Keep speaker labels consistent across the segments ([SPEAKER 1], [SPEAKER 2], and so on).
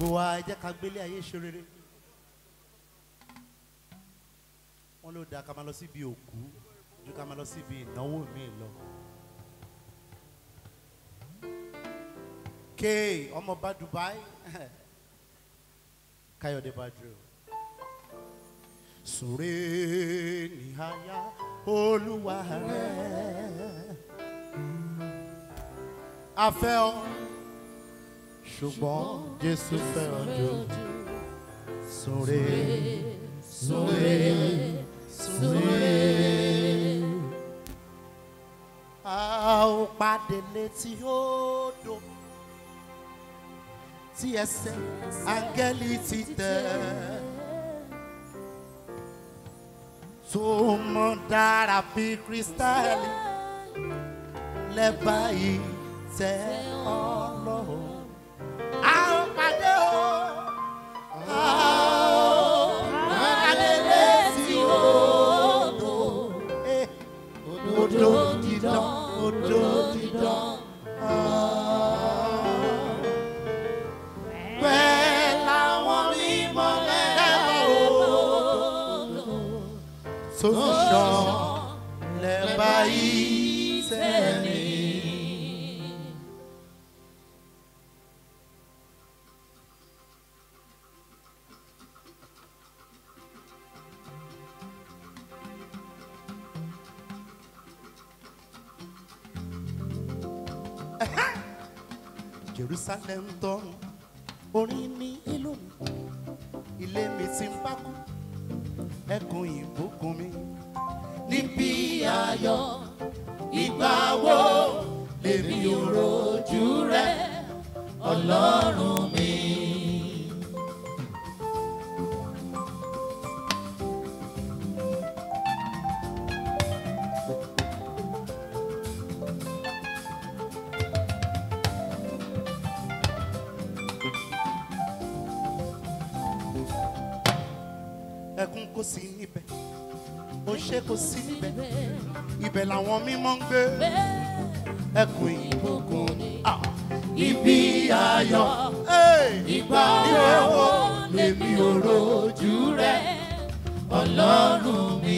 [SPEAKER 1] gbogbo wa ẹ jẹ́ ká gbélé ayé ṣe rere wọ́n ló dáa ká máa lọ síbi òkú ju ká máa lọ síbi ìnáwó mi lọ. kéè ọmọọba Dubai Káyọ̀dé Badru sùré níhàyà olúwa rẹ̀ afẹ́ ọ ṣùgbọ́n Jésù fẹ́ràn jù sùré sùré sùré. a ó pàdé létí odò tí ẹsẹ̀ áńgẹ́lì ti tẹ̀. tó mọ́ dára bí kírísítálì lẹ́bàá yìí tẹ ọlọ́run. a ó pàdé o. a ó pàdé létí odò. Eh, odò dídán odò dídán. Bẹ́ẹ̀ làwọn mímọ́ lẹ́bàá odò tó ń ṣàn lẹ́bàá yìí tẹ̀lé. Jerusalem tọrùn orin ní ìlú mi ilé mi ti ń bá kú ẹkùn ìbùkún mi níbi ayọ̀ ìgbà wo lèmi ò rojú rẹ ọlọ́run mi. ẹkún kò sí níbẹ̀ ó ṣe kò sí níbẹ̀ ibẹ̀ làwọn mímọ́ ń gbé ẹkùn ìbùkún ni. Ah, ibi ayọ̀ ìgbà wo lèmi ò rojú rẹ ọlọ́run mi.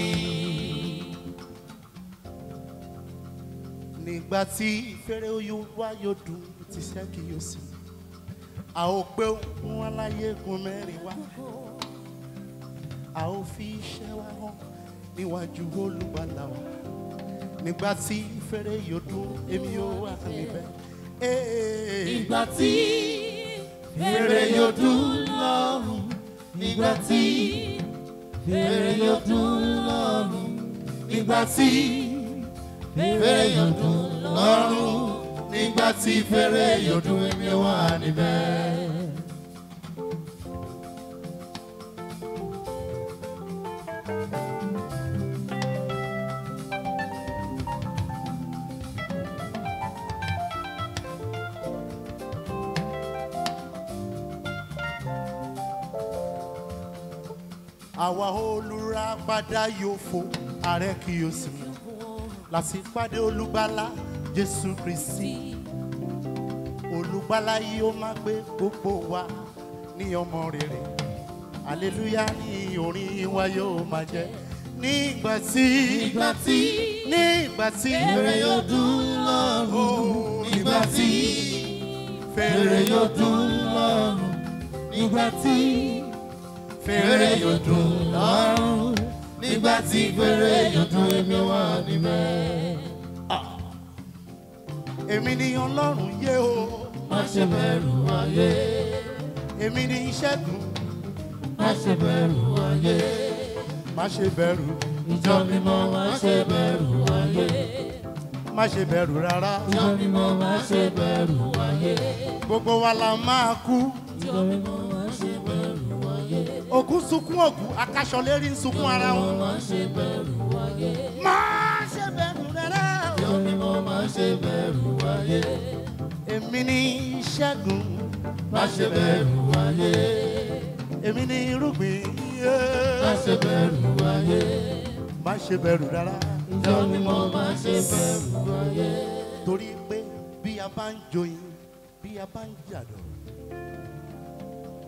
[SPEAKER 1] nígbà tí fèrè oyún wá yóò dùn tí sẹ́kì yóò sì a ó gbé ohun aláyé gun mẹ́rin wá a ó fi iṣẹ́ wa hàn níwájú olùgbàlà wa nígbà tí fèrè yóò dún èmi yóò wà níbẹ̀.
[SPEAKER 2] Ìgbà tí fèrè yóò dún lọ́rùn. Nígbà tí fèrè yóò dún lọ́rùn. Nígbà tí fèrè yóò dún lọ́rùn. Nígbà tí fèrè yóò dún èmi wà níbẹ̀.
[SPEAKER 1] àwa olùràpadà yóò fò ààrẹ kì yóò sì mú láti pàdé olùgbàlà jésù kristi olùgbàlà yìí ó máa gbé gbogbo wa ní ọmọ rere aleluya ní orin wa yóò máa jẹ nígbà tí
[SPEAKER 2] Nígbà tí
[SPEAKER 1] nígbà tí
[SPEAKER 2] fèrè yóò dún lọ́rùn.
[SPEAKER 1] Oh,
[SPEAKER 2] Nígbà tí fèrè
[SPEAKER 1] fèrè
[SPEAKER 2] yóò dún lọ́rùn. Nígbà tí fèrè yóò dún lọ́rùn. Nígbà tí fèrè yóò dún èmi wà níbẹ̀.
[SPEAKER 1] èmi ni ọlọ́run yé o
[SPEAKER 2] Má ṣe bẹ̀rù ayé.
[SPEAKER 1] èmi ni ìṣẹ́gun
[SPEAKER 2] Má ṣe bẹ̀rù ayé.
[SPEAKER 1] má ṣe bẹ̀rù
[SPEAKER 2] Ìjọ mímọ́ má ṣe bẹ̀rù ayé.
[SPEAKER 1] má ṣe bẹ̀rù rárá
[SPEAKER 2] Ìjọ mímọ́ má ṣe bẹ̀rù ayé.
[SPEAKER 1] gbogbo wa la máa kú
[SPEAKER 2] Ìjọ mímọ́ má ṣe bẹ̀rù ayé.
[SPEAKER 1] òkú sunkún òkú akaṣọ lérí ń sunkún ara wọn
[SPEAKER 2] Má ṣe bẹ̀rù ayé.
[SPEAKER 1] má ṣe bẹ̀rù rárá
[SPEAKER 2] Ìjọ mímọ́ má ṣe bẹ̀rù ayé.
[SPEAKER 1] èmi ni ìṣẹ́gun
[SPEAKER 2] Má ṣe bẹ̀rù ayé.
[SPEAKER 1] èmi ni irúgbìn
[SPEAKER 2] Má ṣe bẹ̀rù ayé.
[SPEAKER 1] má ṣe bẹ̀rù rárá
[SPEAKER 2] Ìjọ mímọ́ má ṣe bẹ̀rù ayé.
[SPEAKER 1] torí pé bí a bá ń joyin bí a bá ń jàdọ̀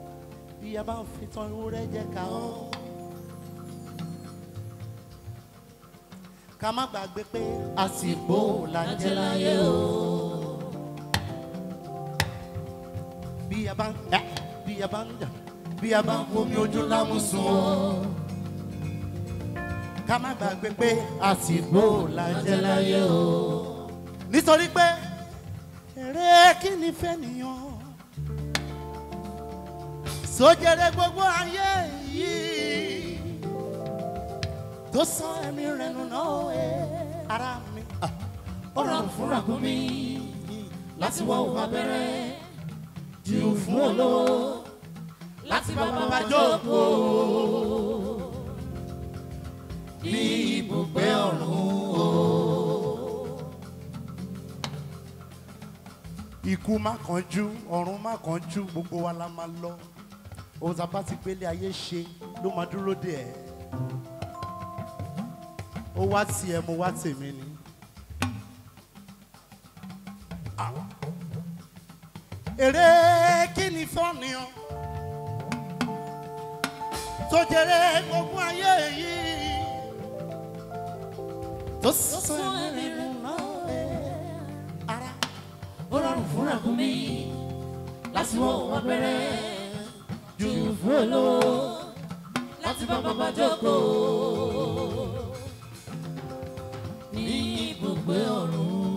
[SPEAKER 1] bí a bá ń fi tán ewúrẹ́ jẹ́ ká ọ́. ká má gbàgbé pé àsìkò là ń jẹ láyé o. bí a bá ń ẹ bí a bá ń jà bí a bá ń fomi ojú lámùsùn o. ká má gbàgbé pé àsìkò là ń jẹ láyé o. nítorí pé èrè kí ni fẹ́ nìyàn sójèrè gbogbo ayé yìí tó sọ ẹ̀mí rẹ̀ nù náà ẹ̀ ara mi.
[SPEAKER 2] ó rọrùn fún ràkúnmí láti wọ òun abẹ́rẹ́ jù fún olówó láti bá bàbá jókòó ní ibùgbé ọ̀run o.
[SPEAKER 1] ikú má kánjú ọ̀run má kánjú gbogbo wa la máa lọ ohun tá a bá ti gbélé ayé ṣe ló máa dúró dè ẹ́ ó wá tiẹ̀ mo wá tèmi ni. Ah. èrè kí ni fọ́nìyàn tó jẹrẹ gbogbo ayé yìí tó sọ ẹ̀mí rẹ̀ náà ẹ̀ ara
[SPEAKER 2] ó rọrùn fún ràkúnmí láti wọ òun abẹ́rẹ́ jù fún olówó láti bá bàbá jókòó ní ibùgbé ọ̀run